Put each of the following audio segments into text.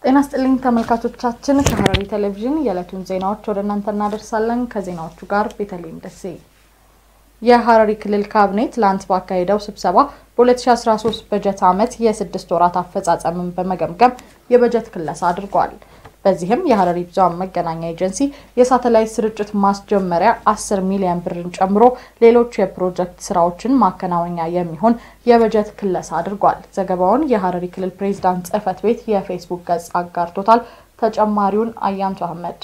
ጤና ስጥልኝ ተመልካቾቻችን፣ ከሐረሪ ቴሌቪዥን የዕለቱን ዜናዎች ወደ እናንተ እናደርሳለን። ከዜናዎቹ ጋር ቤተልሔም ደሴ። የሐረሪ ክልል ካቢኔ ትላንት ባካሄደው ስብሰባ በ2013 በጀት ዓመት የስድስት ወራት አፈጻጸምን በመገምገም የበጀት ክለሳ አድርጓል። በዚህም የሐረሪ ብዙኃን መገናኛ ኤጀንሲ የሳተላይት ስርጭት ማስጀመሪያ 10 ሚሊዮን ብርን ጨምሮ ሌሎች የፕሮጀክት ስራዎችን ማከናወኛ የሚሆን የበጀት ክለሳ አድርጓል። ዘገባውን የሐረሪ ክልል ፕሬዝዳንት ጽሕፈት ቤት የፌስቡክ ገጽ አጋርቶታል። ተጨማሪውን አያንቱ አህመድ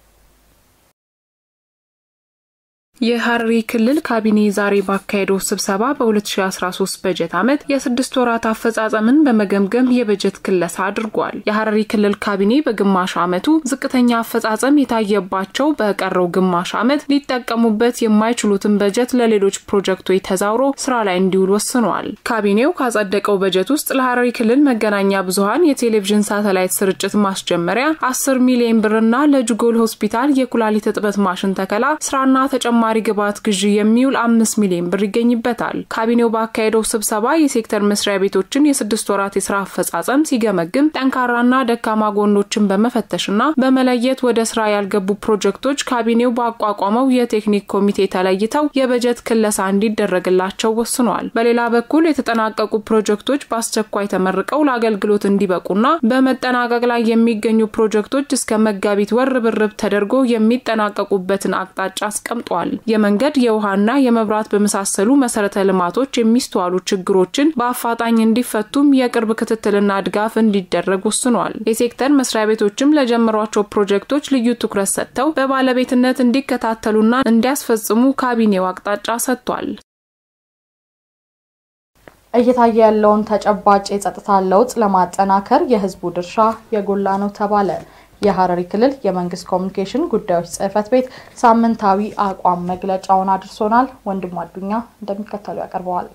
የሐረሪ ክልል ካቢኔ ዛሬ ባካሄደው ስብሰባ በ2013 በጀት ዓመት የስድስት ወራት አፈጻጸምን በመገምገም የበጀት ክለሳ አድርጓል። የሐረሪ ክልል ካቢኔ በግማሽ ዓመቱ ዝቅተኛ አፈጻጸም የታየባቸው በቀረው ግማሽ ዓመት ሊጠቀሙበት የማይችሉትን በጀት ለሌሎች ፕሮጀክቶች ተዛውሮ ስራ ላይ እንዲውል ወስኗል። ካቢኔው ካጸደቀው በጀት ውስጥ ለሐረሪ ክልል መገናኛ ብዙኃን የቴሌቪዥን ሳተላይት ስርጭት ማስጀመሪያ 10 ሚሊዮን ብርና ለጅጎል ሆስፒታል የኩላሊት እጥበት ማሽን ተከላ ስራና ተጨማ ተጨማሪ ግብዓት ግዢ የሚውል አምስት ሚሊዮን ብር ይገኝበታል። ካቢኔው ባካሄደው ስብሰባ የሴክተር መስሪያ ቤቶችን የስድስት ወራት የስራ አፈጻጸም ሲገመግም ጠንካራና ደካማ ጎኖችን በመፈተሽና በመለየት ወደ ስራ ያልገቡ ፕሮጀክቶች ካቢኔው ባቋቋመው የቴክኒክ ኮሚቴ ተለይተው የበጀት ክለሳ እንዲደረግላቸው ወስኗል። በሌላ በኩል የተጠናቀቁ ፕሮጀክቶች በአስቸኳይ ተመርቀው ለአገልግሎት እንዲበቁና በመጠናቀቅ ላይ የሚገኙ ፕሮጀክቶች እስከ መጋቢት ወር ርብርብ ተደርጎ የሚጠናቀቁበትን አቅጣጫ አስቀምጧል። የመንገድ የውሃና የመብራት በመሳሰሉ መሰረተ ልማቶች የሚስተዋሉ ችግሮችን በአፋጣኝ እንዲፈቱም የቅርብ ክትትልና ድጋፍ እንዲደረግ ወስኗል። የሴክተር መስሪያ ቤቶችም ለጀመሯቸው ፕሮጀክቶች ልዩ ትኩረት ሰጥተው በባለቤትነት እንዲከታተሉና እንዲያስፈጽሙ ካቢኔው አቅጣጫ ሰጥቷል። እየታየ ያለውን ተጨባጭ የጸጥታ ለውጥ ለማጠናከር የሕዝቡ ድርሻ የጎላ ነው ተባለ። የሐረሪ ክልል የመንግስት ኮሚኒኬሽን ጉዳዮች ጽሕፈት ቤት ሳምንታዊ አቋም መግለጫውን አድርሶናል። ወንድሙ አዱኛ እንደሚከተሉ ያቀርበዋል።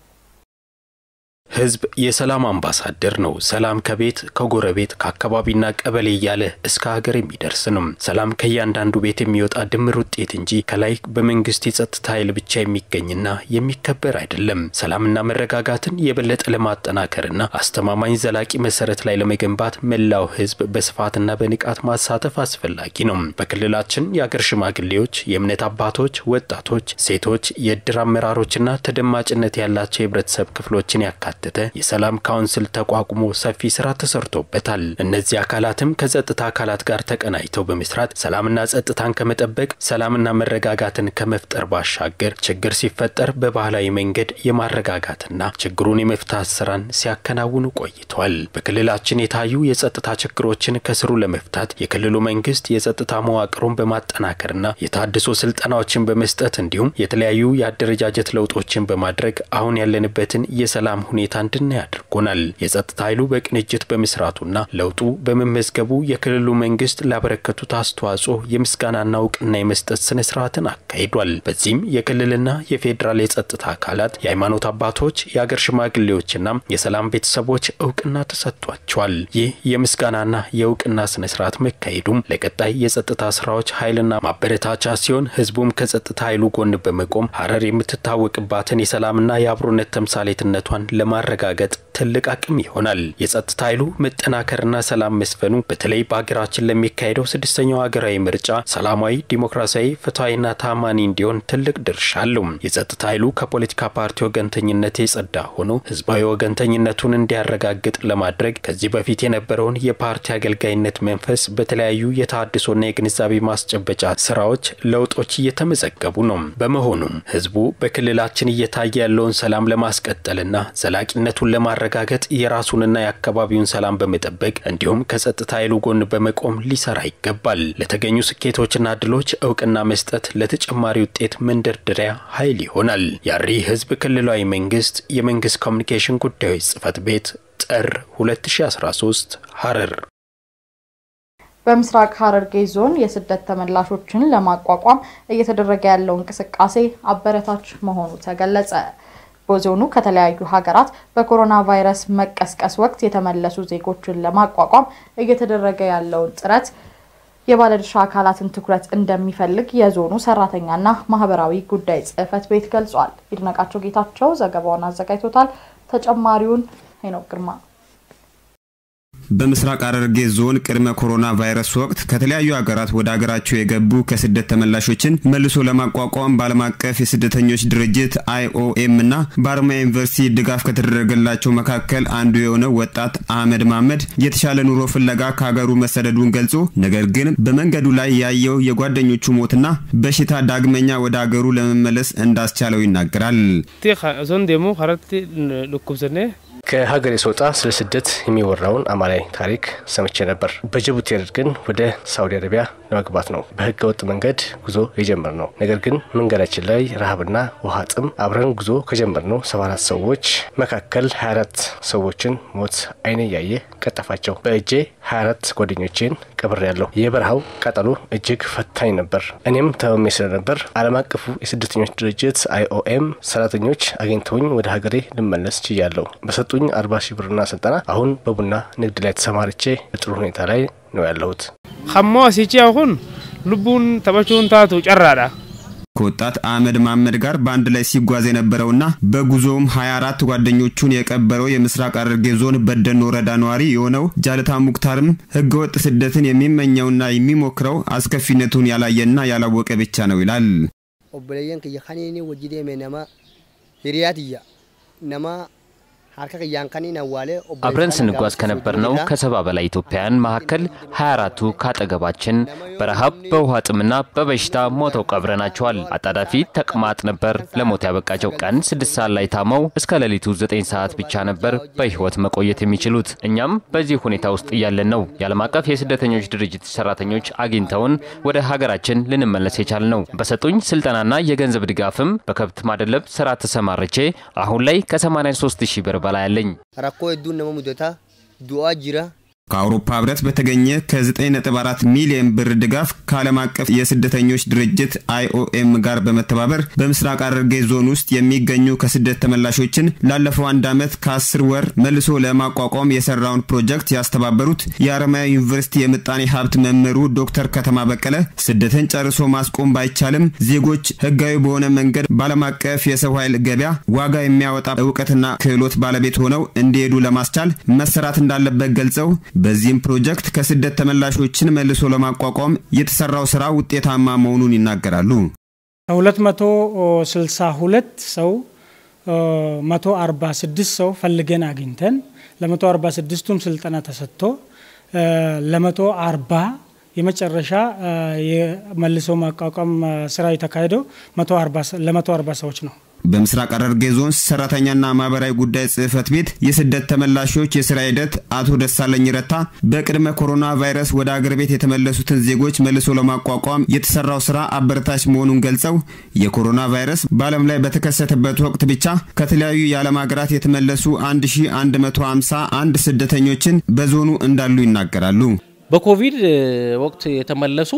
ህዝብ የሰላም አምባሳደር ነው። ሰላም ከቤት ከጎረቤት ከአካባቢና ቀበሌ እያለ እስከ ሀገር የሚደርስ ነው። ሰላም ከእያንዳንዱ ቤት የሚወጣ ድምር ውጤት እንጂ ከላይ በመንግስት የጸጥታ ኃይል ብቻ የሚገኝና የሚከበር አይደለም። ሰላምና መረጋጋትን የበለጠ ለማጠናከርና አስተማማኝ ዘላቂ መሰረት ላይ ለመገንባት መላው ህዝብ በስፋትና በንቃት ማሳተፍ አስፈላጊ ነው። በክልላችን የአገር ሽማግሌዎች፣ የእምነት አባቶች፣ ወጣቶች፣ ሴቶች፣ የእድር አመራሮችና ተደማጭነት ያላቸው የህብረተሰብ ክፍሎችን ያካትታል የሰላም ካውንስል ተቋቁሞ ሰፊ ስራ ተሰርቶበታል። እነዚህ አካላትም ከጸጥታ አካላት ጋር ተቀናጅተው በመስራት ሰላምና ጸጥታን ከመጠበቅ ሰላምና መረጋጋትን ከመፍጠር ባሻገር ችግር ሲፈጠር በባህላዊ መንገድ የማረጋጋትና ችግሩን የመፍታት ስራን ሲያከናውኑ ቆይቷል። በክልላችን የታዩ የጸጥታ ችግሮችን ከስሩ ለመፍታት የክልሉ መንግስት የጸጥታ መዋቅሩን በማጠናከርና የታድሶ ስልጠናዎችን በመስጠት እንዲሁም የተለያዩ የአደረጃጀት ለውጦችን በማድረግ አሁን ያለንበትን የሰላም ሁኔታ ሁኔታ እንድናይ አድርጎናል። የጸጥታ ኃይሉ በቅንጅት በመስራቱና ለውጡ በመመዝገቡ የክልሉ መንግስት ላበረከቱት አስተዋጽኦ የምስጋናና እውቅና የመስጠት ስነ ስርዓትን አካሂዷል። በዚህም የክልልና የፌዴራል የጸጥታ አካላት፣ የሃይማኖት አባቶች፣ የአገር ሽማግሌዎችና የሰላም ቤተሰቦች እውቅና ተሰጥቷቸዋል። ይህ የምስጋናና የእውቅና ስነ ስርዓት መካሄዱም ለቀጣይ የጸጥታ ስራዎች ኃይልና ማበረታቻ ሲሆን ህዝቡም ከጸጥታ ኃይሉ ጎን በመቆም ሀረር የምትታወቅባትን የሰላምና የአብሮነት ተምሳሌትነቷን ለማረጋገጥ ትልቅ አቅም ይሆናል። የጸጥታ ኃይሉ መጠናከርና ሰላም መስፈኑ በተለይ በሀገራችን ለሚካሄደው ስድስተኛው ሀገራዊ ምርጫ ሰላማዊ፣ ዲሞክራሲያዊ፣ ፍትሐዊና ታማኒ እንዲሆን ትልቅ ድርሻ አለው። የጸጥታ ኃይሉ ከፖለቲካ ፓርቲ ወገንተኝነት የጸዳ ሆኖ ህዝባዊ ወገንተኝነቱን እንዲያረጋግጥ ለማድረግ ከዚህ በፊት የነበረውን የፓርቲ አገልጋይነት መንፈስ በተለያዩ የተሃድሶና የግንዛቤ ማስጨበጫ ስራዎች ለውጦች እየተመዘገቡ ነው። በመሆኑም ህዝቡ በክልላችን እየታየ ያለውን ሰላም ለማስቀጠልና ዘላቂነቱን ለማረጋገጥ የራሱንና የአካባቢውን ሰላም በመጠበቅ እንዲሁም ከጸጥታ ኃይሉ ጎን በመቆም ሊሰራ ይገባል። ለተገኙ ስኬቶችና ድሎች እውቅና መስጠት ለተጨማሪ ውጤት መንደርደሪያ ኃይል ይሆናል። የሐረሪ ህዝብ ክልላዊ መንግስት የመንግስት ኮሚኒኬሽን ጉዳዮች ጽህፈት ቤት ጥር 2013 ሐረር። በምስራቅ ሐረርጌ ዞን የስደት ተመላሾችን ለማቋቋም እየተደረገ ያለው እንቅስቃሴ አበረታች መሆኑ ተገለጸ። በዞኑ ከተለያዩ ሀገራት በኮሮና ቫይረስ መቀስቀስ ወቅት የተመለሱ ዜጎችን ለማቋቋም እየተደረገ ያለውን ጥረት የባለድርሻ አካላትን ትኩረት እንደሚፈልግ የዞኑ ሰራተኛና ማህበራዊ ጉዳይ ጽህፈት ቤት ገልጿል። ይድነቃቸው ጌታቸው ዘገባውን አዘጋጅቶታል። ተጨማሪውን ሄኖክ ግርማ በምስራቅ ሐረርጌ ዞን ቅድመ ኮሮና ቫይረስ ወቅት ከተለያዩ ሀገራት ወደ ሀገራቸው የገቡ ከስደት ተመላሾችን መልሶ ለማቋቋም በዓለም አቀፍ የስደተኞች ድርጅት አይኦኤም እና በአርማያ ዩኒቨርሲቲ ድጋፍ ከተደረገላቸው መካከል አንዱ የሆነው ወጣት አህመድ ማህመድ የተሻለ ኑሮ ፍለጋ ከሀገሩ መሰደዱን ገልጾ ነገር ግን በመንገዱ ላይ ያየው የጓደኞቹ ሞትና በሽታ ዳግመኛ ወደ ሀገሩ ለመመለስ እንዳስቻለው ይናገራል። ከሀገሬ ስወጣ ስለ ስደት የሚወራውን አማላይ ታሪክ ሰምቼ ነበር። በጅቡቲ ግን ወደ ሳውዲ አረቢያ ለመግባት ነው በህገ ወጥ መንገድ ጉዞ የጀመር ነው። ነገር ግን መንገዳችን ላይ ረሃብና ውሃ ጥም አብረን ጉዞ ከጀመርነው ሰባ አራት ሰዎች መካከል 24 ሰዎችን ሞት አይኔ እያየ ቀጠፋቸው። በእጄ 24 ጓደኞቼን ቀብር ያለው የበረሃው ቃጠሎ እጅግ ፈታኝ ነበር። እኔም ተመሜ ስለነበር ዓለም አቀፉ የስደተኞች ድርጅት አይኦኤም ሰራተኞች አግኝተውኝ ወደ ሀገሬ ልመለስ ችያለሁ። በሰጡኝ አርባ ሺህ ብርና ስልጠና አሁን በቡና ንግድ ላይ ተሰማርቼ በጥሩ ሁኔታ ላይ ነው ያለሁት። ከሞ ሲቼ አሁን ልቡን ተበቹን ታቱ ጨራዳ ከወጣት አህመድ ማህመድ ጋር በአንድ ላይ ሲጓዝ የነበረውና በጉዞውም 24 ጓደኞቹን የቀበረው የምስራቅ ሐረርጌ ዞን በደኖ ወረዳ ነዋሪ የሆነው ጃልታ ሙክታርም ህገወጥ ስደትን የሚመኘውና የሚሞክረው አስከፊነቱን ያላየና ያላወቀ ብቻ ነው ይላል። ኦቦለየን ክየ ከኔኒ ወጅዴሜ ነማ ሂሪያትያ ነማ አብረን ስንጓዝ ከነበርነው ከሰባ በላይ ኢትዮጵያውያን መካከል 24ቱ ካጠገባችን በረሃብ በውሃ ጥምና በበሽታ ሞተው ቀብረናቸዋል። አጣዳፊ ተቅማጥ ነበር ለሞት ያበቃቸው። ቀን ስድስት ሰዓት ላይ ታመው እስከ ሌሊቱ ዘጠኝ ሰዓት ብቻ ነበር በህይወት መቆየት የሚችሉት። እኛም በዚህ ሁኔታ ውስጥ እያለን ነው የዓለም አቀፍ የስደተኞች ድርጅት ሰራተኞች አግኝተውን ወደ ሀገራችን ልንመለስ የቻል ነው። በሰጡኝ ስልጠናና የገንዘብ ድጋፍም በከብት ማደለብ ስራ ተሰማርቼ አሁን ላይ ከ83 ሺህ ብር በላይ አለኝ። ረኮ ሄዱን ነመ ሙደታ ዱአ ጅራ ከአውሮፓ ህብረት በተገኘ ከ9.4 ሚሊዮን ብር ድጋፍ ከዓለም አቀፍ የስደተኞች ድርጅት አይኦኤም ጋር በመተባበር በምስራቅ ሐረርጌ ዞን ውስጥ የሚገኙ ከስደት ተመላሾችን ላለፈው አንድ ዓመት ከ10 ወር መልሶ ለማቋቋም የሰራውን ፕሮጀክት ያስተባበሩት የአረማያ ዩኒቨርሲቲ የምጣኔ ሀብት መምህሩ ዶክተር ከተማ በቀለ ስደትን ጨርሶ ማስቆም ባይቻልም ዜጎች ህጋዊ በሆነ መንገድ በዓለም አቀፍ የሰው ኃይል ገበያ ዋጋ የሚያወጣ እውቀትና ክህሎት ባለቤት ሆነው እንዲሄዱ ለማስቻል መሰራት እንዳለበት ገልጸው በዚህም ፕሮጀክት ከስደት ተመላሾችን መልሶ ለማቋቋም የተሰራው ስራ ውጤታማ መሆኑን ይናገራሉ። ከሁለት መቶ ስልሳ ሁለት ሰው መቶ አርባ ስድስት ሰው ፈልገን አግኝተን ለመቶ አርባ ስድስቱም ስልጠና ተሰጥቶ ለመቶ አርባ የመጨረሻ የመልሶ ማቋቋም ስራ የተካሄደው ለመቶ አርባ ሰዎች ነው። በምስራቅ ሐረርጌ ዞን ሰራተኛና ማህበራዊ ጉዳይ ጽህፈት ቤት የስደት ተመላሾች የስራ ሂደት አቶ ደሳለኝ ረታ በቅድመ ኮሮና ቫይረስ ወደ አገር ቤት የተመለሱትን ዜጎች መልሶ ለማቋቋም የተሰራው ስራ አበረታች መሆኑን ገልጸው የኮሮና ቫይረስ በዓለም ላይ በተከሰተበት ወቅት ብቻ ከተለያዩ የዓለም ሀገራት የተመለሱ 1151 ስደተኞችን በዞኑ እንዳሉ ይናገራሉ። በኮቪድ ወቅት የተመለሱ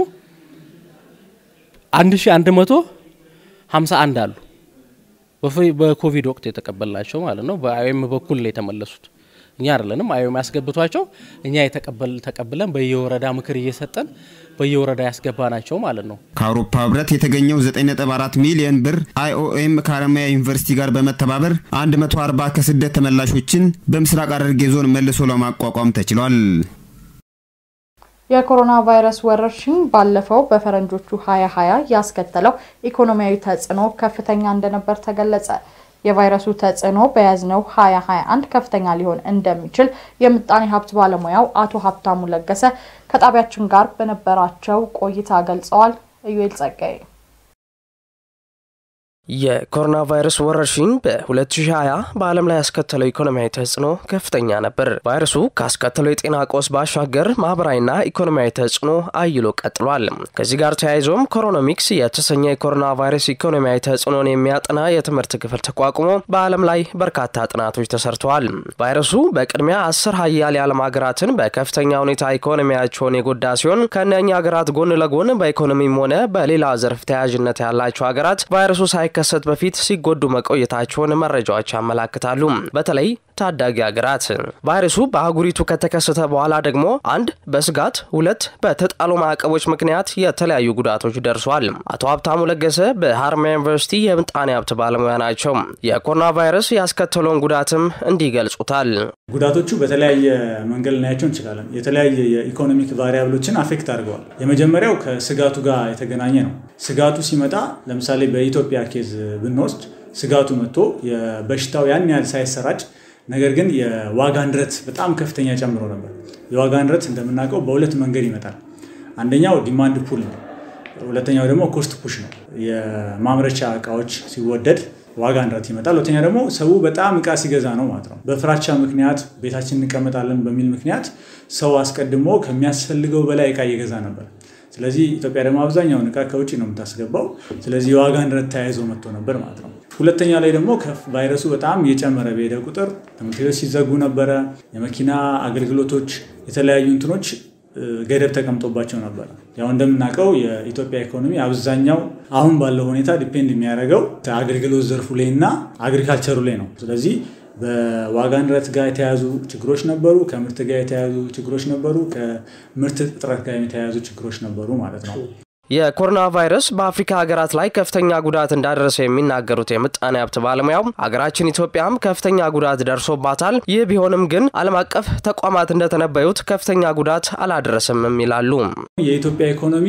1151 አሉ። በኮቪድ ወቅት የተቀበልናቸው ማለት ነው። በአይኤም በኩል የተመለሱት እኛ አይደለንም። አይኤም ያስገብቷቸው እኛ ተቀብለን በየወረዳ ምክር እየሰጠን በየወረዳ ያስገባናቸው ማለት ነው። ከአውሮፓ ህብረት የተገኘው 9.4 ሚሊዮን ብር አይኦኤም ከአረማያ ዩኒቨርሲቲ ጋር በመተባበር 140 ከስደት ተመላሾችን በምስራቅ ሐረርጌ ዞን መልሶ ለማቋቋም ተችሏል። የኮሮና ቫይረስ ወረርሽኝ ባለፈው በፈረንጆቹ 2020 ያስከተለው ኢኮኖሚያዊ ተጽዕኖ ከፍተኛ እንደነበር ተገለጸ። የቫይረሱ ተጽዕኖ በያዝነው 2021 ከፍተኛ ሊሆን እንደሚችል የምጣኔ ሀብት ባለሙያው አቶ ሀብታሙ ለገሰ ከጣቢያችን ጋር በነበራቸው ቆይታ ገልጸዋል። እዩኤል ጸጋዬ የኮሮና ቫይረስ ወረርሽኝ በ2020 በዓለም ላይ ያስከተለው ኢኮኖሚያዊ ተጽዕኖ ከፍተኛ ነበር። ቫይረሱ ካስከተለው የጤና ቀውስ ባሻገር ማህበራዊና ኢኮኖሚያዊ ተጽዕኖ አይሎ ቀጥሏል። ከዚህ ጋር ተያይዞም ኮሮኖሚክስ የተሰኘ የኮሮና ቫይረስ ኢኮኖሚያዊ ተጽዕኖን የሚያጠና የትምህርት ክፍል ተቋቁሞ በዓለም ላይ በርካታ ጥናቶች ተሰርተዋል። ቫይረሱ በቅድሚያ አስር ሀያል የዓለም ሀገራትን በከፍተኛ ሁኔታ ኢኮኖሚያቸውን የጎዳ ሲሆን ከእነኛ ሀገራት ጎን ለጎን በኢኮኖሚም ሆነ በሌላ ዘርፍ ተያያዥነት ያላቸው ሀገራት ቫይረሱ ሳይከሰት በፊት ሲጎዱ መቆየታቸውን መረጃዎች ያመላክታሉ። በተለይ ታዳጊ ሀገራት። ቫይረሱ በአህጉሪቱ ከተከሰተ በኋላ ደግሞ አንድ በስጋት ሁለት በተጣሉ ማዕቀቦች ምክንያት የተለያዩ ጉዳቶች ደርሷል። አቶ ሀብታሙ ለገሰ በሀረማያ ዩኒቨርሲቲ የምጣኔ ሀብት ባለሙያ ናቸው። የኮሮና ቫይረስ ያስከተለውን ጉዳትም እንዲህ ይገልጹታል። ጉዳቶቹ በተለያየ መንገድ ልናያቸው እንችላለን። የተለያየ የኢኮኖሚክ ቫሪያብሎችን አፌክት አድርገዋል። የመጀመሪያው ከስጋቱ ጋር የተገናኘ ነው። ስጋቱ ሲመጣ ለምሳሌ በኢትዮጵያ ኬዝ ብንወስድ ስጋቱ መጥቶ የበሽታው ያን ያህል ሳይሰራጭ ነገር ግን የዋጋ ንረት በጣም ከፍተኛ ጨምሮ ነበር። የዋጋ ንረት እንደምናውቀው በሁለት መንገድ ይመጣል። አንደኛው ዲማንድ ፑል ነው። ሁለተኛው ደግሞ ኮስት ፑሽ ነው። የማምረቻ እቃዎች ሲወደድ ዋጋ ንረት ይመጣል። ሁለተኛ ደግሞ ሰው በጣም እቃ ሲገዛ ነው ማለት ነው። በፍራቻ ምክንያት ቤታችን እንቀመጣለን በሚል ምክንያት ሰው አስቀድሞ ከሚያስፈልገው በላይ እቃ እየገዛ ነበር። ስለዚህ ኢትዮጵያ ደግሞ አብዛኛውን እቃ ከውጭ ነው የምታስገባው። ስለዚህ የዋጋ ንረት ተያይዞ መጥቶ ነበር ማለት ነው። ሁለተኛ ላይ ደግሞ ቫይረሱ በጣም እየጨመረ በሄደ ቁጥር ትምህርት ቤቶች ሲዘጉ ነበረ። የመኪና አገልግሎቶች፣ የተለያዩ እንትኖች ገደብ ተቀምጦባቸው ነበረ። ያው እንደምናውቀው የኢትዮጵያ ኢኮኖሚ አብዛኛው አሁን ባለው ሁኔታ ዲፔንድ የሚያደርገው አገልግሎት ዘርፉ ላይ እና አግሪካልቸሩ ላይ ነው። ስለዚህ በዋጋ ንረት ጋር የተያያዙ ችግሮች ነበሩ፣ ከምርት ጋር የተያያዙ ችግሮች ነበሩ፣ ከምርት እጥረት ጋር የተያያዙ ችግሮች ነበሩ ማለት ነው። የኮሮና ቫይረስ በአፍሪካ ሀገራት ላይ ከፍተኛ ጉዳት እንዳደረሰ የሚናገሩት የምጣኔ ሀብት ባለሙያው ሀገራችን ኢትዮጵያም ከፍተኛ ጉዳት ደርሶባታል። ይህ ቢሆንም ግን ዓለም አቀፍ ተቋማት እንደተነበዩት ከፍተኛ ጉዳት አላደረሰምም ይላሉ። የኢትዮጵያ ኢኮኖሚ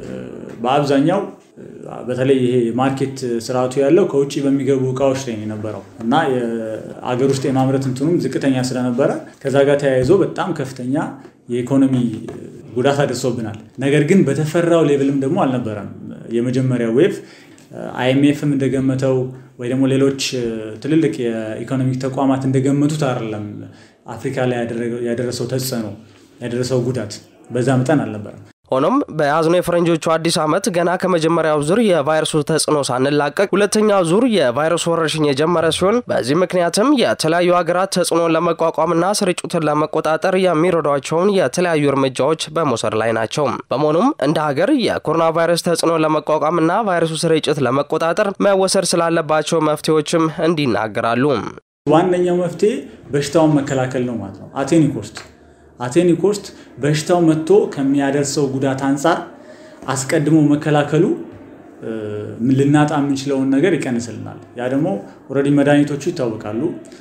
በአብዛኛው በተለይ ይሄ ማርኬት ስርዓቱ ያለው ከውጭ በሚገቡ እቃዎች ላይ ነው የነበረው እና አገር ውስጥ የማምረት እንትኑም ዝቅተኛ ስለነበረ ከዛ ጋር ተያይዞ በጣም ከፍተኛ የኢኮኖሚ ጉዳት አድርሶብናል። ነገር ግን በተፈራው ሌቭልም ደግሞ አልነበረም። የመጀመሪያው ዌቭ አይኤምኤፍም እንደገመተው ወይ ደግሞ ሌሎች ትልልቅ የኢኮኖሚክ ተቋማት እንደገመቱት አይደለም። አፍሪካ ላይ ያደረሰው ተጽዕኖ ያደረሰው ጉዳት በዛ መጠን አልነበረም። ሆኖም በያዝነው የፈረንጆቹ አዲስ ዓመት ገና ከመጀመሪያው ዙር የቫይረሱ ተጽዕኖ ሳንላቀቅ ሁለተኛው ዙር የቫይረሱ ወረርሽኝ የጀመረ ሲሆን በዚህ ምክንያትም የተለያዩ ሀገራት ተጽዕኖን ለመቋቋምና ስርጭቱን ለመቆጣጠር የሚረዷቸውን የተለያዩ እርምጃዎች በመውሰድ ላይ ናቸው። በመሆኑም እንደ ሀገር የኮሮና ቫይረስ ተጽዕኖ ለመቋቋምና ቫይረሱ ስርጭት ለመቆጣጠር መወሰድ ስላለባቸው መፍትሄዎችም እንዲናገራሉ። ዋነኛው መፍትሄ በሽታውን መከላከል ነው ማለት ነው። አቴኒ ኮስት አቴኒ ኮስት በሽታው መጥቶ ከሚያደርሰው ጉዳት አንጻር አስቀድሞ መከላከሉ ልናጣ የምንችለውን ነገር ይቀንስልናል። ያ ደግሞ ኦልሬዲ መድኃኒቶቹ ይታወቃሉ።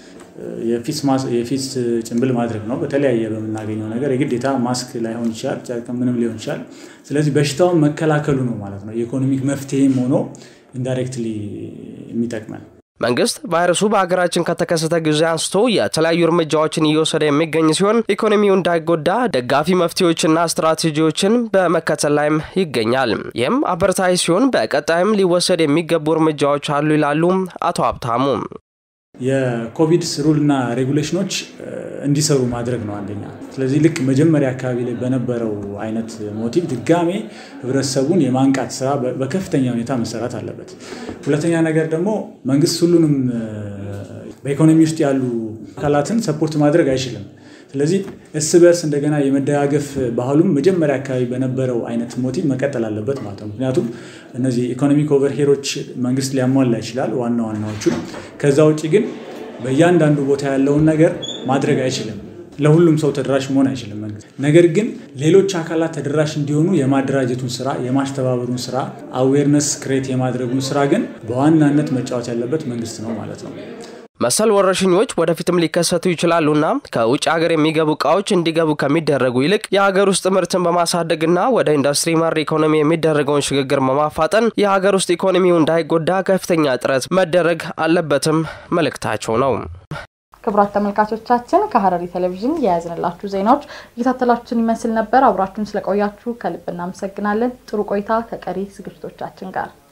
የፊት ጭንብል ማድረግ ነው። በተለያየ በምናገኘው ነገር የግዴታ ማስክ ላይሆን ይችላል፣ ጨርቅ ምንም ሊሆን ይችላል። ስለዚህ በሽታውን መከላከሉ ነው ማለት ነው የኢኮኖሚክ መፍትሄም ሆኖ ኢንዳይሬክትሊ የሚጠቅመን። መንግስት ቫይረሱ በሀገራችን ከተከሰተ ጊዜ አንስቶ የተለያዩ እርምጃዎችን እየወሰደ የሚገኝ ሲሆን ኢኮኖሚው እንዳይጎዳ ደጋፊ መፍትሄዎችና ስትራቴጂዎችን በመከተል ላይም ይገኛል። ይህም አበረታች ሲሆን በቀጣይም ሊወሰድ የሚገቡ እርምጃዎች አሉ ይላሉ አቶ ሀብታሙ። የኮቪድ ሩልና ሬጉሌሽኖች እንዲሰሩ ማድረግ ነው አንደኛ። ስለዚህ ልክ መጀመሪያ አካባቢ ላይ በነበረው አይነት ሞቲቭ ድጋሜ ህብረተሰቡን የማንቃት ስራ በከፍተኛ ሁኔታ መሰራት አለበት። ሁለተኛ ነገር ደግሞ መንግስት ሁሉንም በኢኮኖሚ ውስጥ ያሉ አካላትን ሰፖርት ማድረግ አይችልም። ስለዚህ እርስ በርስ እንደገና የመደጋገፍ ባህሉም መጀመሪያ አካባቢ በነበረው አይነት ሞቲቭ መቀጠል አለበት ማለት ነው። ምክንያቱም እነዚህ ኢኮኖሚክ ኦቨርሄሮች መንግስት ሊያሟላ ይችላል ዋና ዋናዎቹ። ከዛ ውጭ ግን በእያንዳንዱ ቦታ ያለውን ነገር ማድረግ አይችልም። ለሁሉም ሰው ተደራሽ መሆን አይችልም መንግስት። ነገር ግን ሌሎች አካላት ተደራሽ እንዲሆኑ የማደራጀቱን ስራ፣ የማስተባበሩን ስራ፣ አዌርነስ ክሬት የማድረጉን ስራ ግን በዋናነት መጫወት ያለበት መንግስት ነው ማለት ነው። መሰል ወረርሽኞች ወደፊትም ሊከሰቱ ይችላሉና ከውጭ ሀገር የሚገቡ እቃዎች እንዲገቡ ከሚደረጉ ይልቅ የሀገር ውስጥ ምርትን በማሳደግና ወደ ኢንዱስትሪ መር ኢኮኖሚ የሚደረገውን ሽግግር በማፋጠን የሀገር ውስጥ ኢኮኖሚው እንዳይጎዳ ከፍተኛ ጥረት መደረግ አለበትም መልእክታቸው ነው። ክቡራት ተመልካቾቻችን ከሀረሪ ቴሌቪዥን የያዝንላችሁ ዜናዎች እየታተላችሁን ይመስል ነበር። አብራችሁን ስለቆያችሁ ከልብ እናመሰግናለን። ጥሩ ቆይታ ከቀሪ ዝግጅቶቻችን ጋር